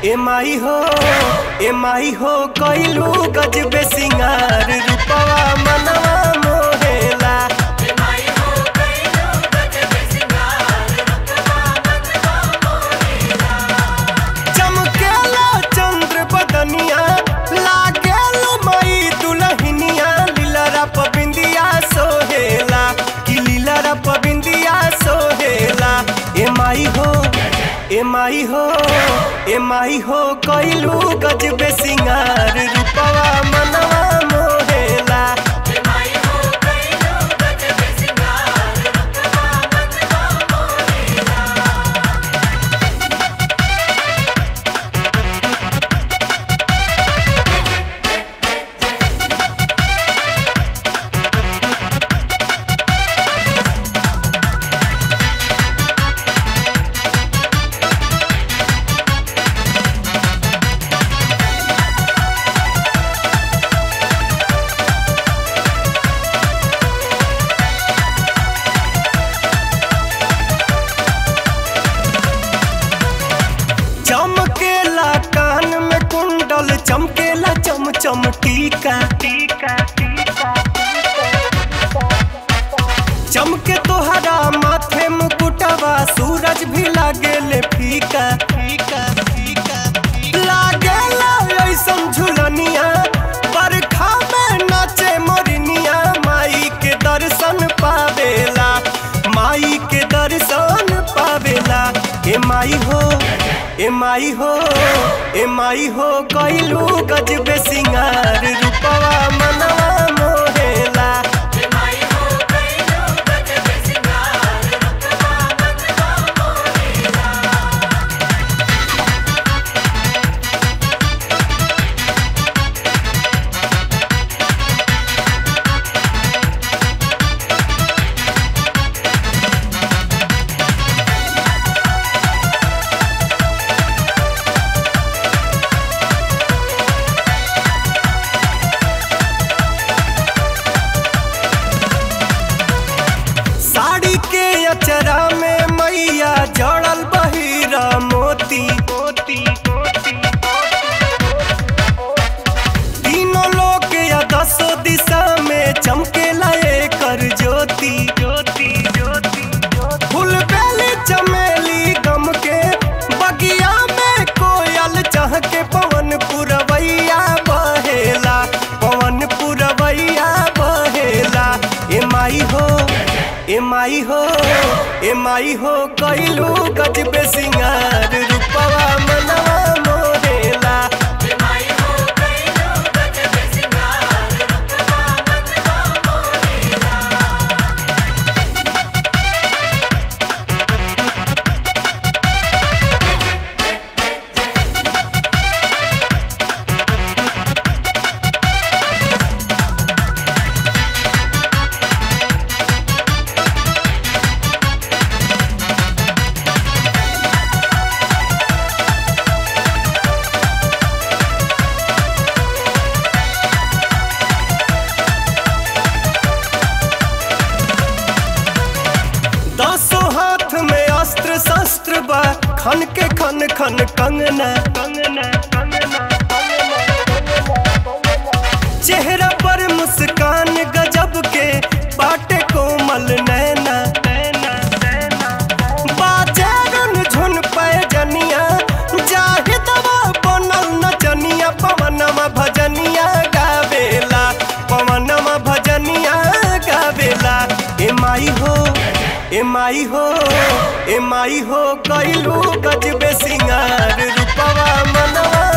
एमाई हो एमाई हो कइलू गजबे सिंगार रूपवा मनवा मोहेला चमकेला चंद्र बदनिया लागेला मई दुलहिनिया लीलरा पबिंदिया सोहेला कि लीलरा पबिंदिया सोहेला एमाई हो एमाई हो एमाई हो कइलू गजबे सिंगार रूपवा मनवा मोहेला चमकेला कान में कुंडल चमकेला चम चम टीका टीका चमके तोहरा माथे मुकुटवा सूरज भी लागेले फीका फीका फीका लागेला ऐसन झुलनिया बरखा में नाचे मोरनिया माई के दर्शन पावेला माई के दर्शन पावेला ए माई हो ए माई हो ए माई हो कइलू गजबे सिंगार रूपवा मनवा मोहेला साड़ी के अचरा में मैया जड़ल बहिरा मोती मोती तीनों लोग या दसों दिशा में चमकेला कर ज्योति ज्योति ज्योति फूल बेली चमेली गम के बगिया में कोयल चह के पवन पुरवैया बहेला पवन पुरवैया बहेला ए माई हो ए माई हो ए माई हो कइलू गजबे सिंगार रूपवा मनवा मोरेला दसों हाथ में अस्त्र शस्त्र बा खन के खन खन कंगना कंगना कंगना चेहरा पर मुस्कान गजब के बाटे कोमल नैना नैना नैना बाजे रुन झुन पे जनिया जाहि दवा बनल नचनिया पवनमा भजनिया गावेला पवनमा भजनिया गावेला ए माई हो ए माई हो ए माई हो कइलू गजबे सिंगार रूपवा मनवा